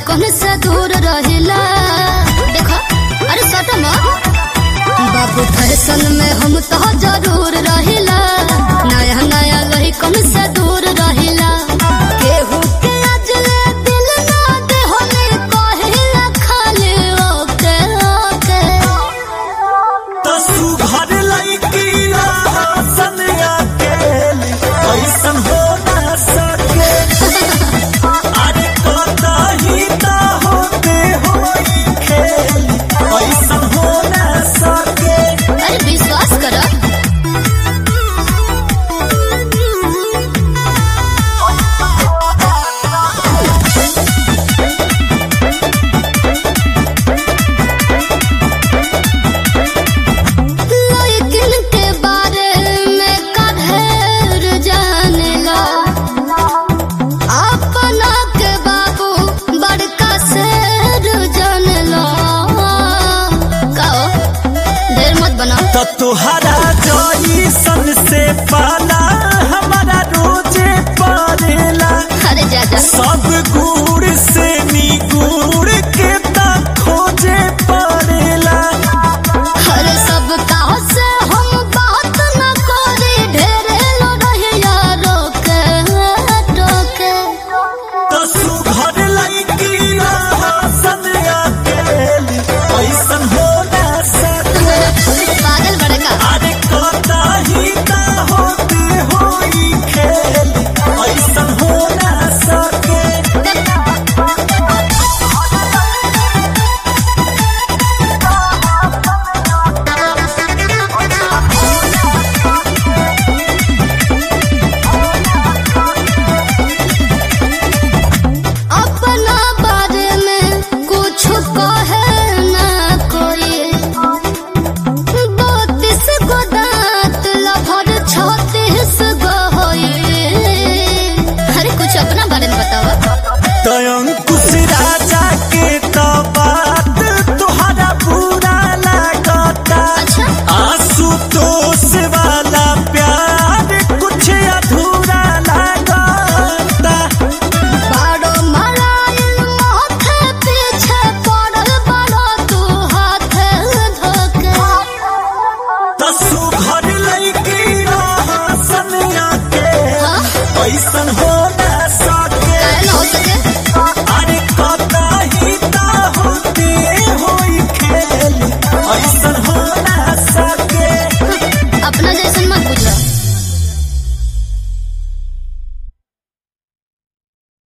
लइकन से दूर रहिला देखो अरे सटम बाबू फैशन में हम तो जरूर रहिला नया नया लइकन से दूर रहिला केहू के अजले दिल ना दे होने कहिला खाली ओके ओके तसु घर लईकी सनिया केली ऐसन हो ना सके अरे कतही त होते होई खेली ऐसन हो ना सके अरे विश्वास करो लेकिन के बारे में कधेर जानेला अपना के बाबू बड़का शेर जानेला कहो ढेर मत बनाओ त तुहरा जईसन से पाला हमारा रोजे पड़ेला अरे जा जा सब गुड़ से निगुड़ के त खोजे पड़ेला अरे सब कहो से हम बात न करी ढेरे लो रहिया रोके टोके तसु घर लईकी सनिया केली ऐसन हो ना सके पागल बड़का अरे कतही त होते होई खेली ऐसन हो ना सके अपना बारे में कुछ कहे ना कोई बत्तीस गो दांत लभर छत्तीस गो होई अरे कुछ अपना बारे में बताओ तयंकुश राजा के तो बात तुहरा बुरा लागता अच्छा आशुतोष वाला प्यार कुछ अधूरा लागता बाड़ो मराइल माथे पीछे पड़ल बड़ो तू हाथ धोके तसु घर लईकी सनिया के हाँ? ऐसन हो